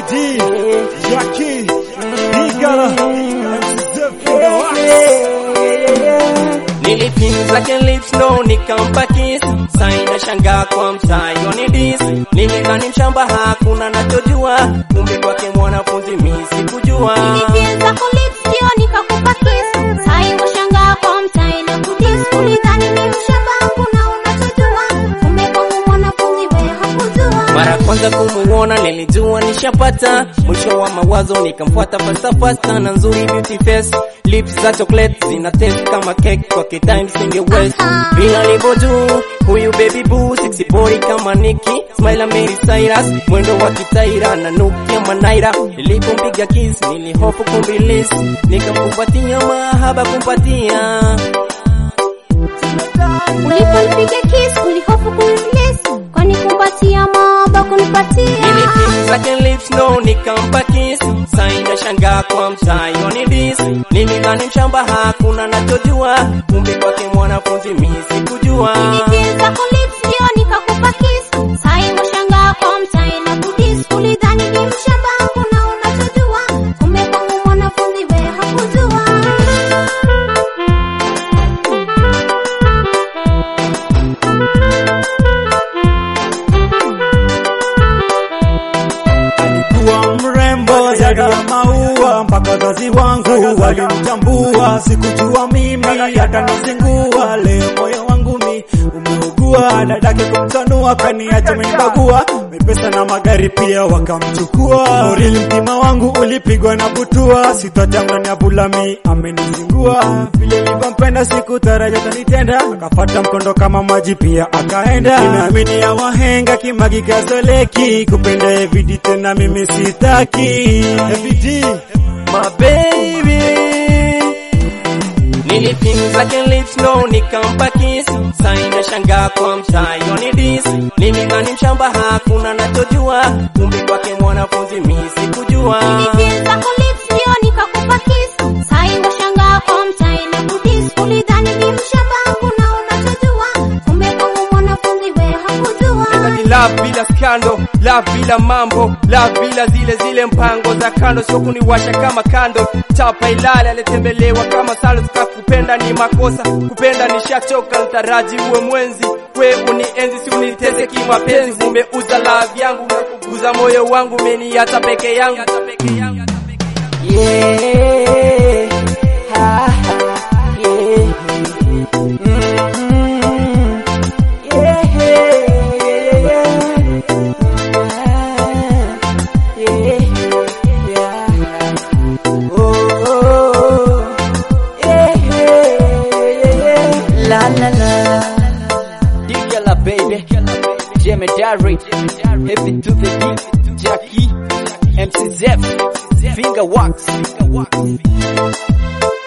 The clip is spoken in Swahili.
FBD, Jackie, Igala, Nilipin zake lips no nikampa kiss Saina shangaa kwa mtayo ni dis Nilidhani mshamba hakuna nachojua Kumbe kwake mwanafunzi mi sikujua Nilipienza kwa lips ndio nikakupa kiss. Sai washangaa kwa mtai na kudis. Ulidhani ni mshamba hakuna unachojua. Kumbe kwangu mwanafunzi we hakujua. Mara kwanza kumuona nilijua nishapata Mwisho wa mawazo nikamfuata fasta fasta na nzuri beauty face Lips za chocolate zina taste kama cake kwa kitime singe west Vile alivyo juu huyu baby boo sexy boy kama Nicki Smile Mary Cyrus mwendo wa kitaira na nukia manaira Nilipompiga kiss nilihofu kumbilis Nikamkumbatia mahaba kumpatia Uliponipiga kiss ulihofu kunirelease. Kwani kumpatia mahaba kunipatia. Nilipiga zake lips no nikampa kiss Saina shangaa kwa mtayo ni dis Nilidhani mshamba hakuna nachojua Kumbe kwake mwanafunzi mi sikujua Nilipienza kwa lips ndio nikakupa kiss. Sai washangaa kwa mtai na kudis. Ulidhani ni mshamba hakuna unachojua. Kumbe kwangu mwanafunzi we hakujua. kuwa mrembo zaidi ya maua, mpaka wazazi wangu walimtambua. Sikujua mimi hata nisingua, leo moyo wangu mi umeugua. Dadake kumtanua kaniacha amenibagua, mepesa na magari pia wakamchukua. Urili mtima wangu ulipigwa na butua, sitajamani abulami amenizingua. Vile nilivyompenda sikutaraja tanitenda, akafata mkondo kama maji pia akaenda. Nimeamini ya wahenga kimagi kazoleki, kupenda evidi tena mimi sitaki. Evidi, My baby Nilipin zake lips no nikampa kiss Saina shangaa kwa mtayo ni dis Nilidhani mshamba hakuna nachojua Kumbe kwake mwanafunzi mi sikujua Nilipienza kwa lips ndio nikakupa kiss. Sai washangaa kwa mtai na kudis. Ulidhani ni mshamba hakuna unachojua. Kumbe kwangu mwanafunzi we hakujua. Nataki love bila skando, love bila mambo, love bila zile zile mpango za kando, sio kuniwasha kama kando. Chapa ilale alitembelewa kama salo, kupenda ni makosa, kupenda nishachoka, nitaraji uwe mwenzi, we unienzi, si uniteze kimapenzi. Umeuza love yangu, umekuguza moyo wangu, umeniacha peke yangu. Yeah, ha, ha, yeah. Mhm. Yeah, yeah, yeah, yeah. Yeah, yeah. Oh, oh, yeah, yeah, yeah. La, la, la. Digala, baby. Jemedari. Heavy to the beat. Jackie. MC Zef. Finger wax.